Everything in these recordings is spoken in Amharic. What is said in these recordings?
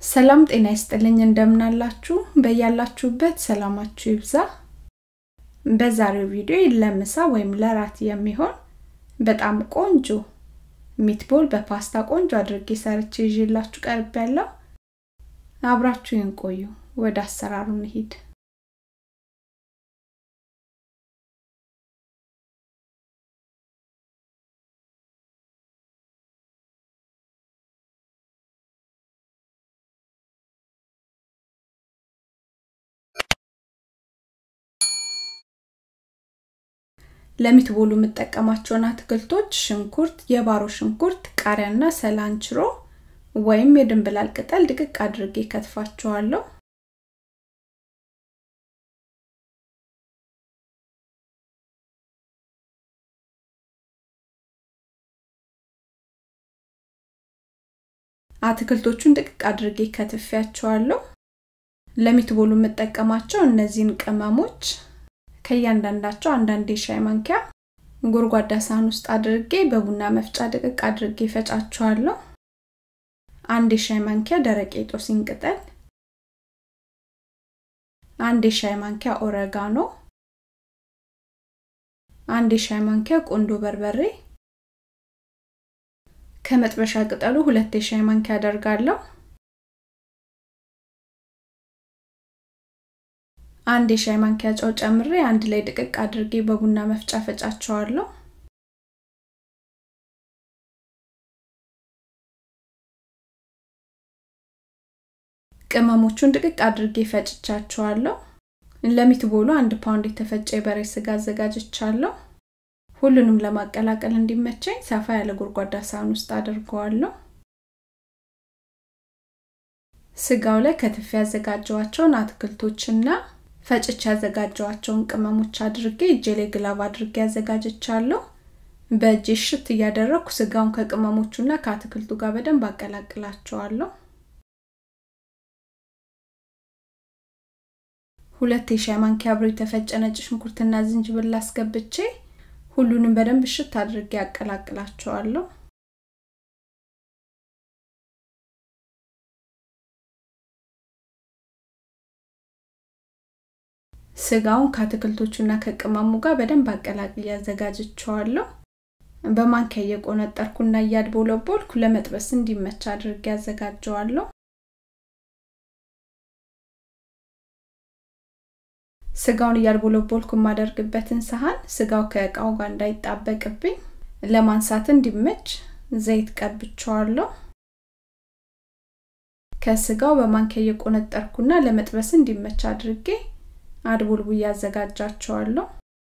ሰላም ጤና ይስጥልኝ እንደምናላችሁ በያላችሁበት ሰላማችሁ ይብዛ በዛሬው ቪዲዮ ለምሳ ወይም ለራት የሚሆን በጣም ቆንጆ ሚትቦል በፓስታ ቆንጆ አድርጌ ሰርቼ ይዤላችሁ ቀርብ ያለው አብራችሁን ቆዩ ወደ አሰራሩ እንሂድ ለሚትቦሉ የምጠቀማቸውን አትክልቶች ሽንኩርት፣ የባሮ ሽንኩርት፣ ቃሪያና ሰላንችሮ ወይም የድንብላል ቅጠል ድቅቅ አድርጌ ከትፋቸዋለሁ። አትክልቶቹን ድቅቅ አድርጌ ከትፊያቸዋለሁ። ለሚትቦሉ የምጠቀማቸው እነዚህን ቅመሞች ከእያንዳንዳቸው አንዳንድ የሻይ ማንኪያ ጎድጓዳ ሳህን ውስጥ አድርጌ በቡና መፍጫ ድቅቅ አድርጌ ፈጫቸዋለሁ። አንድ የሻይ ማንኪያ ደረቅ የጦስኝ ቅጠል፣ አንድ የሻይ ማንኪያ ኦረጋኖ፣ አንድ የሻይ ማንኪያ ቆንዶ በርበሬ፣ ከመጥበሻ ቅጠሉ ሁለት የሻይ ማንኪያ አደርጋለሁ። አንድ የሻይ ማንኪያ ጨው ጨምሬ አንድ ላይ ድቅቅ አድርጌ በቡና መፍጫ ፈጫቸዋለሁ። ቅመሞቹን ድቅቅ አድርጌ ፈጭቻቸዋለሁ። ለሚትቦሉ አንድ ፓውንድ የተፈጨ የበሬ ስጋ አዘጋጅቻለሁ። ሁሉንም ለማቀላቀል እንዲመቸኝ ሰፋ ያለ ጎድጓዳ ሳህን ውስጥ አድርገዋለሁ። ስጋው ላይ ከትፌ ያዘጋጀዋቸውን አትክልቶችና ፈጭቼ ያዘጋጀዋቸውን ቅመሞች አድርጌ እጄ ላይ ግላብ አድርጌ ያዘጋጅቻለሁ። በእጄ ሽት እያደረግኩ ስጋውን ከቅመሞቹና ከአትክልቱ ጋር በደንብ አቀላቅላቸዋለሁ። ሁለት የሻይ ማንኪያ አብሮ የተፈጨ ነጭ ሽንኩርትና ዝንጅብል አስገብቼ ሁሉንም በደንብ ሽት አድርጌ ያቀላቅላቸዋለሁ። ስጋውን ከአትክልቶቹና ከቅመሙ ጋር በደንብ አቀላቅዬ አዘጋጅቸዋለሁ። በማንኪያ እየቆነጠርኩና እያድቦለቦልኩ ለመጥበስ እንዲመች አድርጌ ያዘጋጀዋለሁ። ስጋውን እያድቦለቦልኩ የማደርግበትን ሳህን ስጋው ከእቃው ጋር እንዳይጣበቅብኝ ለማንሳት እንዲመች ዘይት ቀብቸዋለሁ። ከስጋው በማንኪያ እየቆነጠርኩና ለመጥበስ እንዲመች አድርጌ አድቦልቡ እያዘጋጃቸዋለሁ።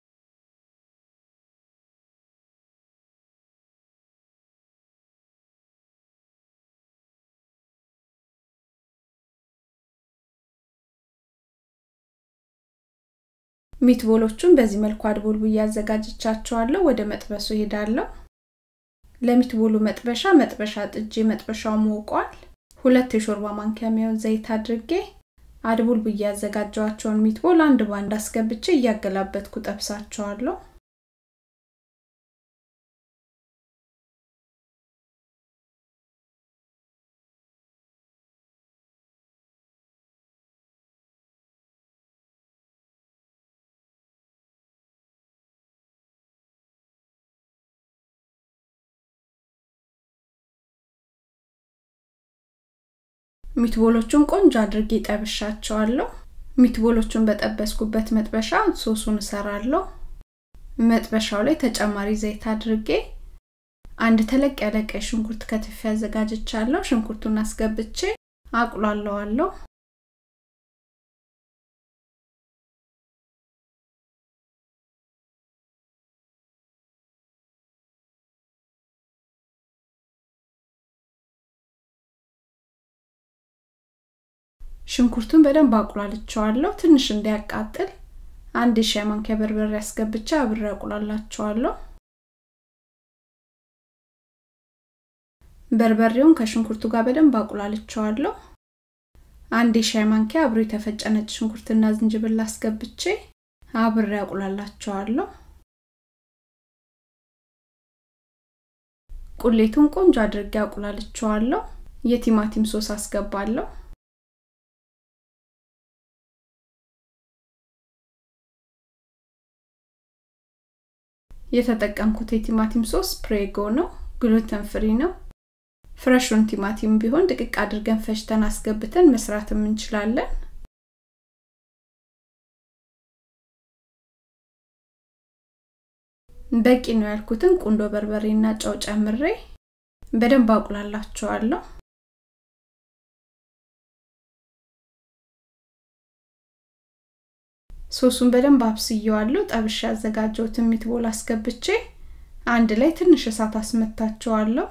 ሚትቦሎቹን በዚህ መልኩ አድቦልቡ እያዘጋጅቻቸዋለሁ። ወደ መጥበሱ ሄዳለሁ። ለሚትቦሉ መጥበሻ መጥበሻ ጥጄ መጥበሻው ሞቋል። ሁለት የሾርባ ማንኪያ የሚሆን ዘይት አድርጌ አድቡልቡ እያዘጋጀዋቸውን ሚትቦል አንድ ባንድ አስገብቼ እያገላበጥኩ ጠብሳቸዋለሁ። ሚትቦሎቹን ቆንጆ አድርጌ ጠብሻቸዋለሁ። ሚትቦሎቹን በጠበስኩበት መጥበሻ ሶሱን እሰራለሁ። መጥበሻው ላይ ተጨማሪ ዘይት አድርጌ አንድ ተለቅ ያለ ቀይ ሽንኩርት ከትፌ አዘጋጅቻለሁ። ሽንኩርቱን አስገብቼ አቁላለዋለሁ። ሽንኩርቱን በደንብ አቁላልቸዋለሁ። ትንሽ እንዲያቃጥል አንድ የሻይ ማንኪያ በርበሬ አስገብቼ አብሬ አቁላላቸዋለሁ። በርበሬውን ከሽንኩርቱ ጋር በደንብ አቁላልቸዋለሁ። አንድ የሻይ ማንኪያ አብሮ የተፈጨ ነጭ ሽንኩርትና ዝንጅብል አስገብቼ አብሬ አቁላላቸዋለሁ። ቁሌቱን ቆንጆ አድርጌ አቁላልቸዋለሁ። የቲማቲም ሶስ አስገባለሁ። የተጠቀምኩት የቲማቲም ሶስ ፕሬጎ ነው ግሉተን ፍሪ ነው ፍረሹን ቲማቲም ቢሆን ድቅቅ አድርገን ፈጭተን አስገብተን መስራትም እንችላለን በቂ ነው ያልኩትን ቁንዶ በርበሬና ጨው ጨምሬ በደንብ አቁላላቸዋለሁ ሶሱን በደንብ አብስየዋለሁ ጠብሻ ያዘጋጀሁትን ሚትቦል አስገብቼ አንድ ላይ ትንሽ እሳት አስመታቸዋለሁ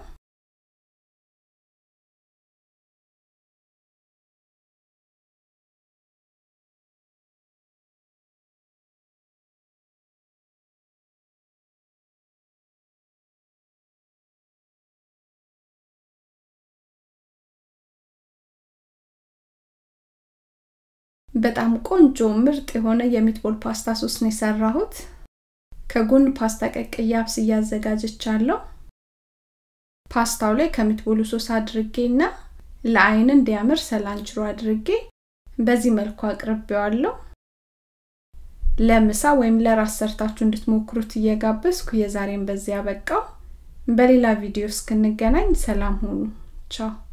በጣም ቆንጆ ምርጥ የሆነ የሚትቦል ፓስታ ሶስ ነው የሰራሁት ከጎን ፓስታ ቀቅዬ አብስዬ አዘጋጅቻለሁ ፓስታው ላይ ከሚትቦሉ ሶስ አድርጌና ለአይን እንዲያምር ሰላንችሮ አድርጌ በዚህ መልኩ አቅርቤዋለሁ ለምሳ ወይም ለራስ ሰርታችሁ እንድትሞክሩት እየጋበዝኩ የዛሬን በዚያ በቃው በሌላ ቪዲዮ እስክንገናኝ ሰላም ሁኑ ቻው